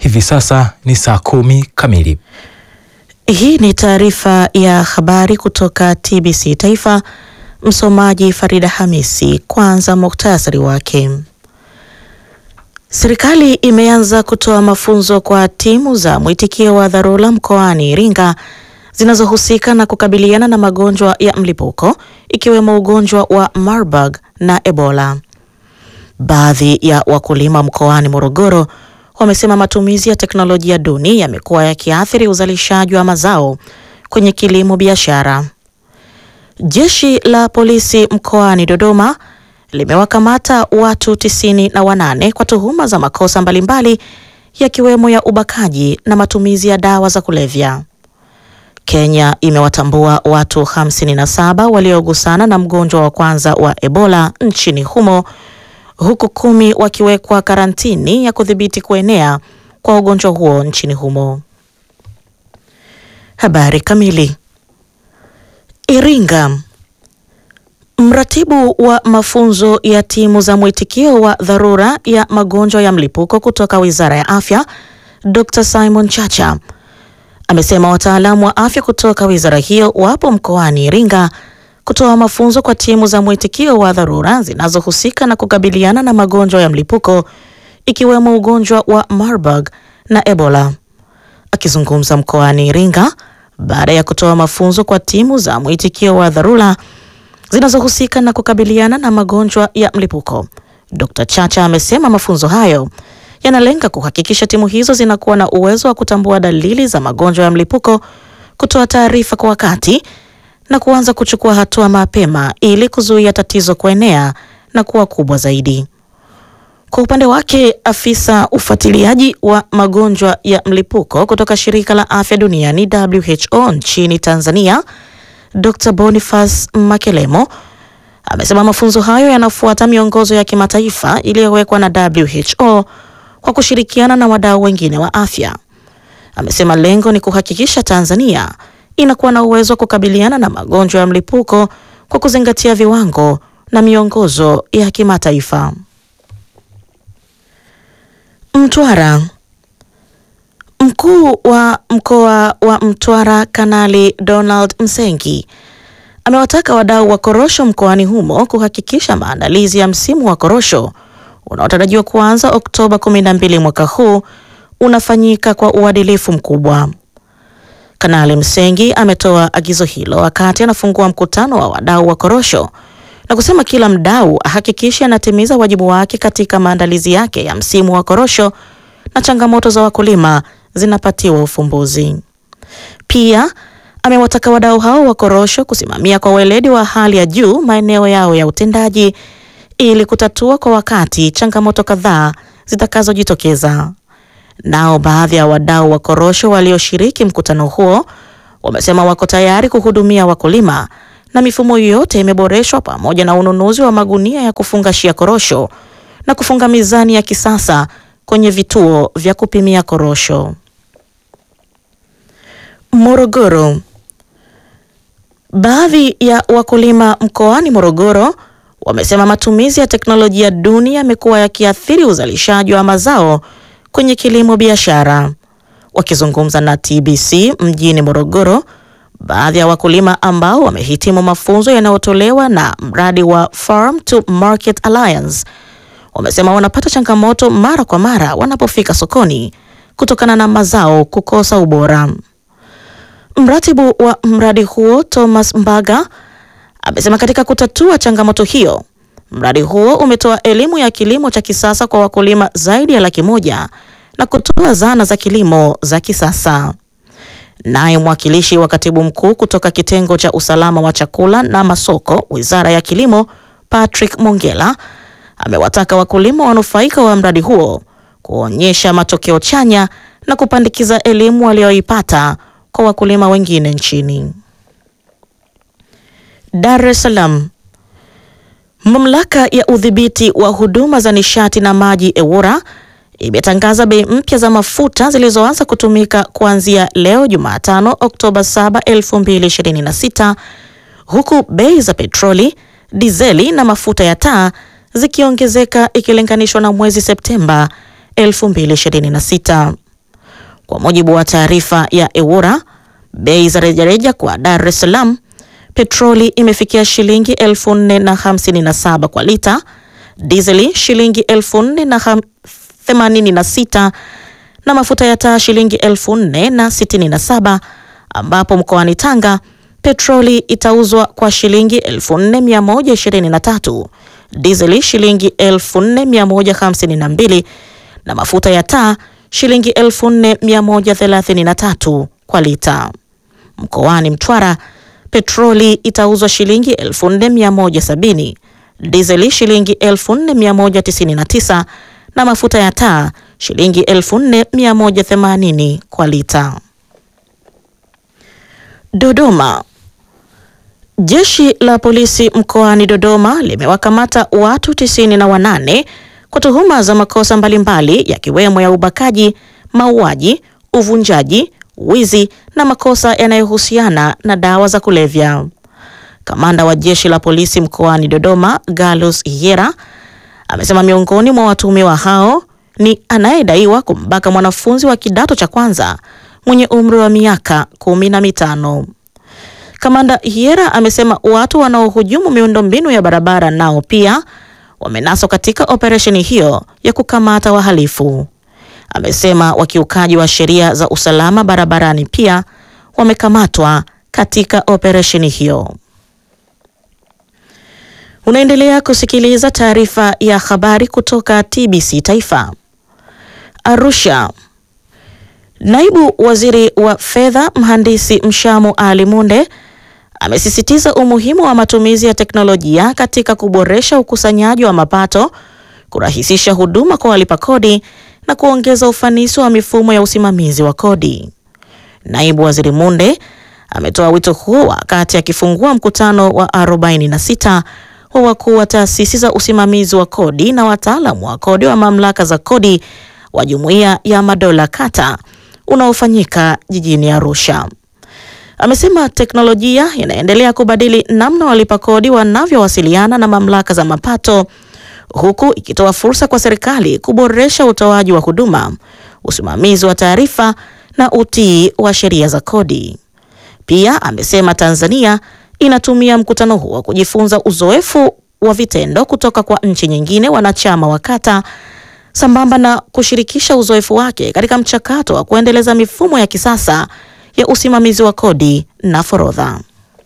Hivi sasa ni saa kumi kamili. Hii ni taarifa ya habari kutoka TBC Taifa. Msomaji Farida Hamisi. Kwanza muktasari wake. Serikali imeanza kutoa mafunzo kwa timu za mwitikio wa dharura mkoani Iringa zinazohusika na kukabiliana na magonjwa ya mlipuko ikiwemo ugonjwa wa Marburg na Ebola. Baadhi ya wakulima mkoani Morogoro wamesema matumizi ya teknolojia duni yamekuwa yakiathiri uzalishaji wa mazao kwenye kilimo biashara. Jeshi la polisi mkoani Dodoma limewakamata watu tisini na wanane kwa tuhuma za makosa mbalimbali yakiwemo ya ubakaji na matumizi ya dawa za kulevya. Kenya imewatambua watu 57 waliogusana na mgonjwa wa kwanza wa Ebola nchini humo huku kumi wakiwekwa karantini ya kudhibiti kuenea kwa ugonjwa huo nchini humo. Habari kamili. Iringa. Mratibu wa mafunzo ya timu za mwitikio wa dharura ya magonjwa ya mlipuko kutoka Wizara ya Afya, Dr. Simon Chacha amesema wataalamu wa afya kutoka wizara hiyo wapo mkoani Iringa kutoa mafunzo kwa timu za mwitikio wa dharura zinazohusika na kukabiliana na magonjwa ya mlipuko ikiwemo ugonjwa wa Marburg na Ebola. Akizungumza mkoani Iringa baada ya kutoa mafunzo kwa timu za mwitikio wa dharura zinazohusika na kukabiliana na magonjwa ya mlipuko, Dr. Chacha amesema mafunzo hayo yanalenga kuhakikisha timu hizo zinakuwa na uwezo wa kutambua dalili za magonjwa ya mlipuko, kutoa taarifa kwa wakati na kuanza kuchukua hatua mapema ili kuzuia tatizo kuenea na kuwa kubwa zaidi. Kwa upande wake, afisa ufuatiliaji wa magonjwa ya mlipuko kutoka shirika la afya duniani WHO nchini Tanzania, Dr. Boniface Makelemo amesema mafunzo hayo yanafuata miongozo ya kimataifa iliyowekwa na WHO kwa kushirikiana na wadau wengine wa afya. Amesema lengo ni kuhakikisha Tanzania inakuwa na uwezo wa kukabiliana na magonjwa ya mlipuko kwa kuzingatia viwango na miongozo ya kimataifa. Mtwara. Mkuu wa mkoa wa Mtwara Kanali Donald Msengi amewataka wadau wa korosho mkoani humo kuhakikisha maandalizi ya msimu wa korosho unaotarajiwa kuanza Oktoba 12 mwaka huu unafanyika kwa uadilifu mkubwa. Kanali Msengi ametoa agizo hilo wakati anafungua mkutano wa wadau wa korosho na kusema kila mdau ahakikishe anatimiza wajibu wake katika maandalizi yake ya msimu wa korosho na changamoto za wakulima zinapatiwa ufumbuzi. Pia amewataka wadau hao wa korosho kusimamia kwa weledi wa hali ya juu maeneo yao ya utendaji ili kutatua kwa wakati changamoto kadhaa zitakazojitokeza. Nao baadhi ya wadau wa korosho walioshiriki mkutano huo wamesema wako tayari kuhudumia wakulima na mifumo yote imeboreshwa pamoja na ununuzi wa magunia ya kufungashia korosho na kufunga mizani ya kisasa kwenye vituo vya kupimia korosho. Morogoro. Baadhi ya wakulima mkoani Morogoro wamesema matumizi ya teknolojia duni yamekuwa yakiathiri uzalishaji wa mazao kwenye kilimo biashara. Wakizungumza na TBC mjini Morogoro, baadhi ya wakulima ambao wamehitimu mafunzo yanayotolewa na mradi wa Farm to Market Alliance wamesema wanapata changamoto mara kwa mara wanapofika sokoni kutokana na mazao kukosa ubora. Mratibu wa mradi huo Thomas Mbaga amesema katika kutatua changamoto hiyo, mradi huo umetoa elimu ya kilimo cha kisasa kwa wakulima zaidi ya laki moja na kutoa zana za kilimo za kisasa. Naye mwakilishi wa katibu mkuu kutoka kitengo cha usalama wa chakula na masoko, Wizara ya Kilimo, Patrick Mongela amewataka wakulima wanufaika wa mradi huo kuonyesha matokeo chanya na kupandikiza elimu walioipata kwa wakulima wengine nchini. Dar es Salaam. Mamlaka ya udhibiti wa huduma za nishati na maji EWURA imetangaza bei mpya za mafuta zilizoanza kutumika kuanzia leo Jumatano Oktoba 7, 2026 huku bei za petroli, dizeli na mafuta ya taa zikiongezeka ikilinganishwa na mwezi Septemba 2026. Kwa mujibu wa taarifa ya EWURA, bei za rejareja kwa Dar es Salaam, petroli imefikia shilingi 4057 kwa lita, dizeli shilingi 4086 na mafuta ya taa shilingi 4067 ambapo mkoani Tanga petroli itauzwa kwa shilingi 4123, dizeli shilingi 4152 na mafuta ya taa shilingi 4133 kwa lita. Mkoani Mtwara petroli itauzwa shilingi 4170, dizeli shilingi 4199 na mafuta ya taa shilingi 4180 kwa lita. Dodoma. Jeshi la polisi mkoani Dodoma limewakamata watu tisini na wanane kwa tuhuma za makosa mbalimbali yakiwemo ya ubakaji, mauaji, uvunjaji, wizi na makosa yanayohusiana na dawa za kulevya. Kamanda wa jeshi la polisi mkoani Dodoma, Galus Hyera, amesema miongoni mwa watuhumiwa hao ni anayedaiwa kumbaka mwanafunzi wa kidato cha kwanza mwenye umri wa miaka kumi na mitano. Kamanda Hyera amesema watu wanaohujumu miundombinu ya barabara nao pia wamenaswa katika operesheni hiyo ya kukamata wahalifu. Amesema wakiukaji wa sheria za usalama barabarani pia wamekamatwa katika operesheni hiyo. Unaendelea kusikiliza taarifa ya habari kutoka TBC Taifa. Arusha. Naibu Waziri wa Fedha Mhandisi Mshamu Ali Munde amesisitiza umuhimu wa matumizi ya teknolojia katika kuboresha ukusanyaji wa mapato, kurahisisha huduma kwa walipa kodi na kuongeza ufanisi wa mifumo ya usimamizi wa kodi. Naibu Waziri Munde ametoa wito huo wakati akifungua mkutano wa 46 wa wakuu wa taasisi za usimamizi wa kodi na wataalamu wa kodi wa mamlaka za kodi wa Jumuiya ya Madola Kata unaofanyika jijini Arusha. Amesema teknolojia inaendelea kubadili namna walipa kodi wanavyowasiliana na mamlaka za mapato huku ikitoa fursa kwa serikali kuboresha utoaji wa huduma, usimamizi wa taarifa na utii wa sheria za kodi. Pia amesema Tanzania inatumia mkutano huo kujifunza uzoefu wa vitendo kutoka kwa nchi nyingine wanachama wa Kata sambamba na kushirikisha uzoefu wake katika mchakato wa kuendeleza mifumo ya kisasa ya usimamizi wa kodi na forodha.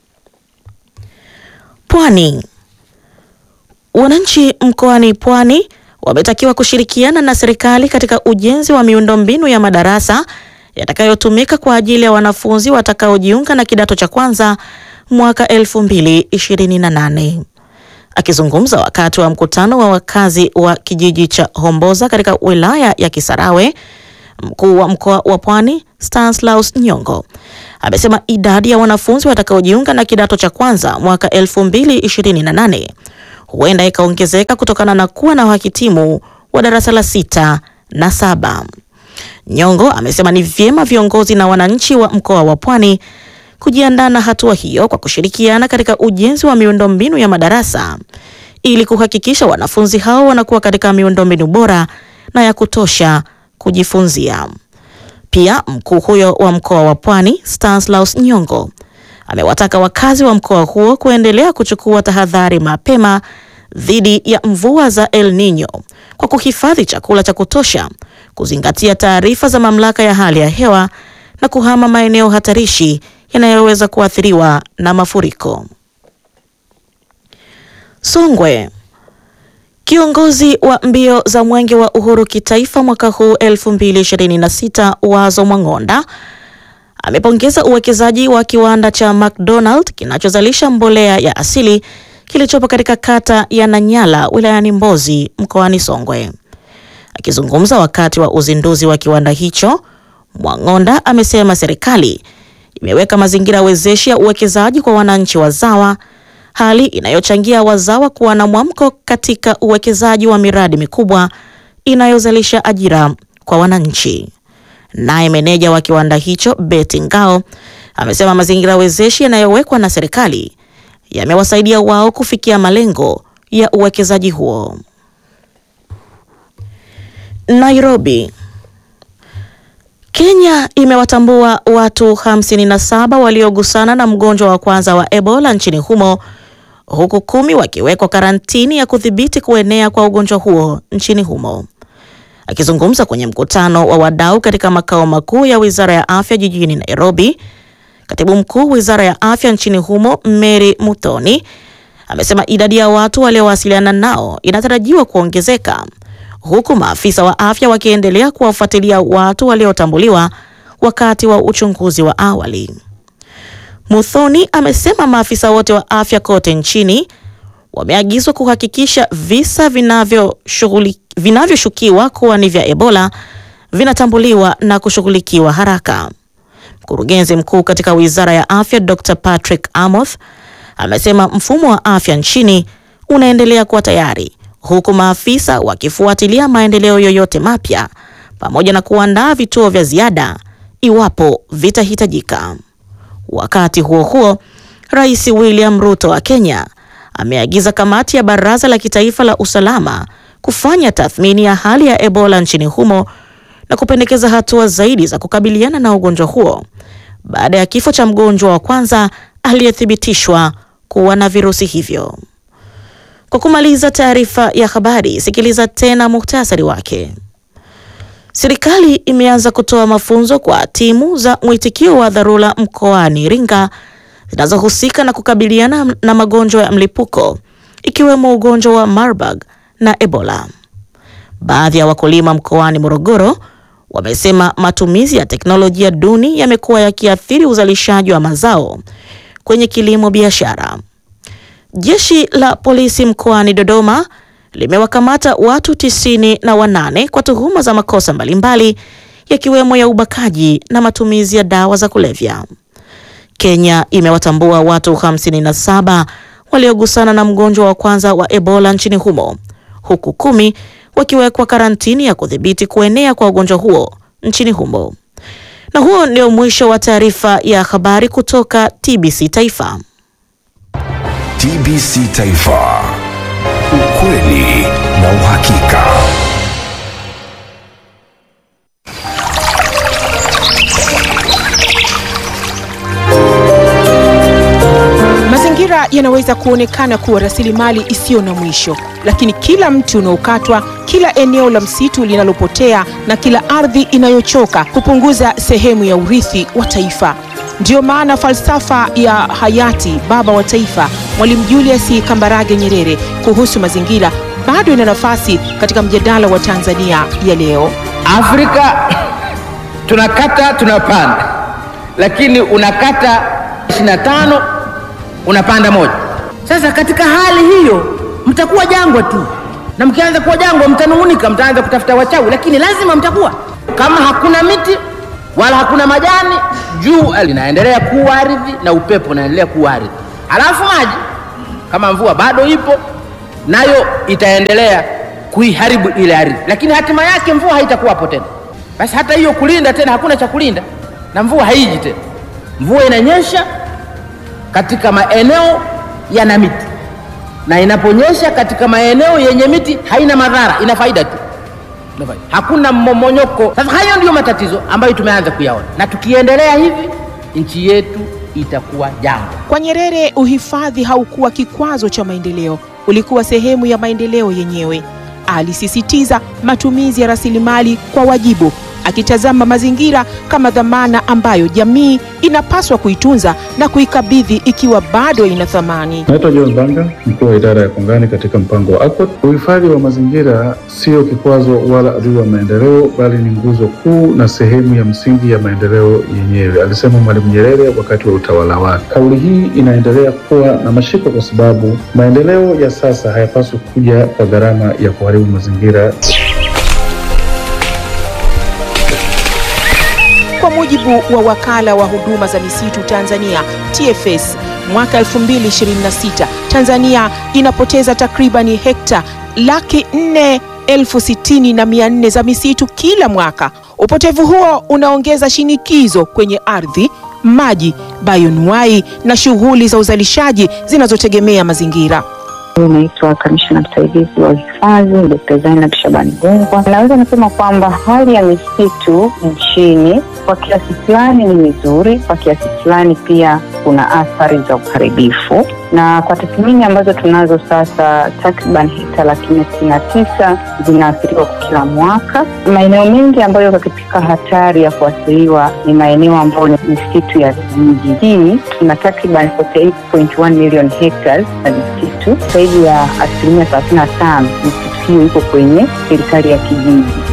Pwani. Wananchi mkoani Pwani wametakiwa kushirikiana na serikali katika ujenzi wa miundombinu ya madarasa yatakayotumika kwa ajili ya wanafunzi watakaojiunga na kidato cha kwanza mwaka 2028. Akizungumza wakati wa mkutano wa wakazi wa kijiji cha Homboza katika wilaya ya Kisarawe, mkuu wa mkoa wa Pwani Stanislaus Nyongo amesema idadi ya wanafunzi watakaojiunga na kidato cha kwanza mwaka 2028 huenda ikaongezeka kutokana na kuwa na wahitimu wa darasa la sita na saba. Nyongo amesema ni vyema viongozi na wananchi wa mkoa wa Pwani kujiandaa na hatua hiyo kwa kushirikiana katika ujenzi wa miundombinu ya madarasa ili kuhakikisha wanafunzi hao wanakuwa katika miundombinu bora na ya kutosha kujifunzia. Pia mkuu huyo wa mkoa wa Pwani Stanislaus Nyongo amewataka wakazi wa mkoa huo kuendelea kuchukua tahadhari mapema dhidi ya mvua za El Nino kwa kuhifadhi chakula cha kutosha, kuzingatia taarifa za mamlaka ya hali ya hewa na kuhama maeneo hatarishi yanayoweza kuathiriwa na mafuriko. Songwe. Kiongozi wa mbio za Mwenge wa Uhuru kitaifa mwaka huu 2026 Wazo Mwang'onda amepongeza uwekezaji wa kiwanda cha McDonald kinachozalisha mbolea ya asili kilichopo katika kata ya Nanyala wilayani Mbozi mkoani Songwe. Akizungumza wakati wa uzinduzi wa kiwanda hicho, Mwang'onda amesema serikali imeweka mazingira wezeshi ya uwekezaji kwa wananchi wazawa, hali inayochangia wazawa kuwa na mwamko katika uwekezaji wa miradi mikubwa inayozalisha ajira kwa wananchi. Naye meneja wa kiwanda hicho Betty Ngao amesema mazingira wezeshi yanayowekwa na serikali yamewasaidia wao kufikia malengo ya uwekezaji huo. Nairobi. Kenya imewatambua watu 57 waliogusana na mgonjwa wa kwanza wa Ebola nchini humo huku kumi wakiwekwa karantini ya kudhibiti kuenea kwa ugonjwa huo nchini humo. Akizungumza kwenye mkutano wa wadau katika makao makuu ya Wizara ya Afya jijini Nairobi, Katibu Mkuu Wizara ya Afya nchini humo Mary Muthoni amesema idadi ya watu waliowasiliana nao inatarajiwa kuongezeka huku maafisa wa afya wakiendelea kuwafuatilia watu waliotambuliwa wakati wa uchunguzi wa awali. Muthoni amesema maafisa wote wa afya kote nchini wameagizwa kuhakikisha visa vinavyoshukiwa kuwa ni vya Ebola vinatambuliwa na kushughulikiwa haraka. Mkurugenzi mkuu katika Wizara ya Afya Dr. Patrick Amoth amesema mfumo wa afya nchini unaendelea kuwa tayari huku maafisa wakifuatilia maendeleo yoyote mapya pamoja na kuandaa vituo vya ziada iwapo vitahitajika. Wakati huo huo, Rais William Ruto wa Kenya ameagiza kamati ya Baraza la Kitaifa la Usalama kufanya tathmini ya hali ya Ebola nchini humo na kupendekeza hatua zaidi za kukabiliana na ugonjwa huo baada ya kifo cha mgonjwa wa kwanza aliyethibitishwa kuwa na virusi hivyo. Kwa kumaliza taarifa ya habari, sikiliza tena muhtasari wake. Serikali imeanza kutoa mafunzo kwa timu za mwitikio wa dharura mkoani Iringa zinazohusika na kukabiliana na magonjwa ya mlipuko ikiwemo ugonjwa wa Marburg na Ebola. Baadhi ya wakulima mkoani Morogoro wamesema matumizi ya teknolojia duni yamekuwa yakiathiri uzalishaji wa mazao kwenye kilimo biashara. Jeshi la polisi mkoani Dodoma limewakamata watu tisini na wanane kwa tuhuma za makosa mbalimbali yakiwemo ya ubakaji na matumizi ya dawa za kulevya. Kenya imewatambua watu 57 waliogusana na mgonjwa wa kwanza wa Ebola nchini humo huku kumi wakiwekwa karantini ya kudhibiti kuenea kwa ugonjwa huo nchini humo. Na huo ndio mwisho wa taarifa ya habari kutoka TBC Taifa. TBC Taifa. Ukweli na uhakika. Mazingira yanaweza kuonekana kuwa rasilimali isiyo na mwisho, lakini kila mti unaokatwa, kila eneo la msitu linalopotea na kila ardhi inayochoka hupunguza sehemu ya urithi wa taifa. Ndiyo maana falsafa ya hayati baba wa taifa Mwalimu Julius Kambarage Nyerere kuhusu mazingira bado ina nafasi katika mjadala wa Tanzania ya leo. Afrika tunakata tunapanda, lakini unakata 25 unapanda moja. Sasa katika hali hiyo mtakuwa jangwa tu, na mkianza kuwa jangwa mtanung'unika, mtaanza kutafuta wachawi, lakini lazima mtakuwa. Kama hakuna miti wala hakuna majani, jua linaendelea kuwa ardhi na upepo unaendelea kuwa ardhi, halafu maji kama mvua bado ipo nayo itaendelea kuiharibu ile ardhi, lakini hatima yake mvua haitakuwapo tena. Basi hata hiyo kulinda tena, hakuna cha kulinda na mvua haiji tena. Mvua inanyesha katika maeneo yana miti, na inaponyesha katika maeneo yenye miti haina madhara, ina faida tu, ina faida. hakuna mmomonyoko. Sasa hayo ndiyo matatizo ambayo tumeanza kuyaona, na tukiendelea hivi nchi yetu itakuwa jangwa. Kwa Nyerere, uhifadhi haukuwa kikwazo cha maendeleo, ulikuwa sehemu ya maendeleo yenyewe. Alisisitiza matumizi ya rasilimali kwa wajibu, akitazama mazingira kama dhamana ambayo jamii inapaswa kuitunza na kuikabidhi ikiwa bado ina thamani. Naitwa John Banga, mkuu wa idara ya kongani katika mpango wa ACOT. Uhifadhi wa mazingira sio kikwazo wala adui wa maendeleo, bali ni nguzo kuu na sehemu ya msingi ya maendeleo yenyewe, alisema Mwalimu Nyerere wakati wa utawala wake. Kauli hii inaendelea kuwa na mashiko kwa sababu maendeleo ya sasa hayapaswi kuja kwa gharama ya kuharibu mazingira. Kwa mujibu wa wakala wa huduma za misitu Tanzania TFS, mwaka 2026 Tanzania inapoteza takribani hekta laki nne elfu sitini na mia nne za misitu kila mwaka. Upotevu huo unaongeza shinikizo kwenye ardhi, maji, bayonuai na shughuli za uzalishaji zinazotegemea mazingira. Naitwa kamishna msaidizi wa uhifadhi Dkt. Zainab Shabani Gungwa. Naweza nasema kwamba hali ya misitu nchini kwa kiasi fulani ni mizuri, kwa kiasi fulani pia kuna athari za uharibifu, na kwa tathmini ambazo tunazo sasa, takriban hekta laki nne sitini na tisa zinaathiriwa kwa kila mwaka. Maeneo mengi ambayo yako katika hatari ya kuathiriwa ni maeneo ambayo ni misitu ya vijiji. Hii tuna takriban 48.1 million hectares na misitu, zaidi ya asilimia thelathini na tano misitu hiyo iko kwenye serikali ya kijiji.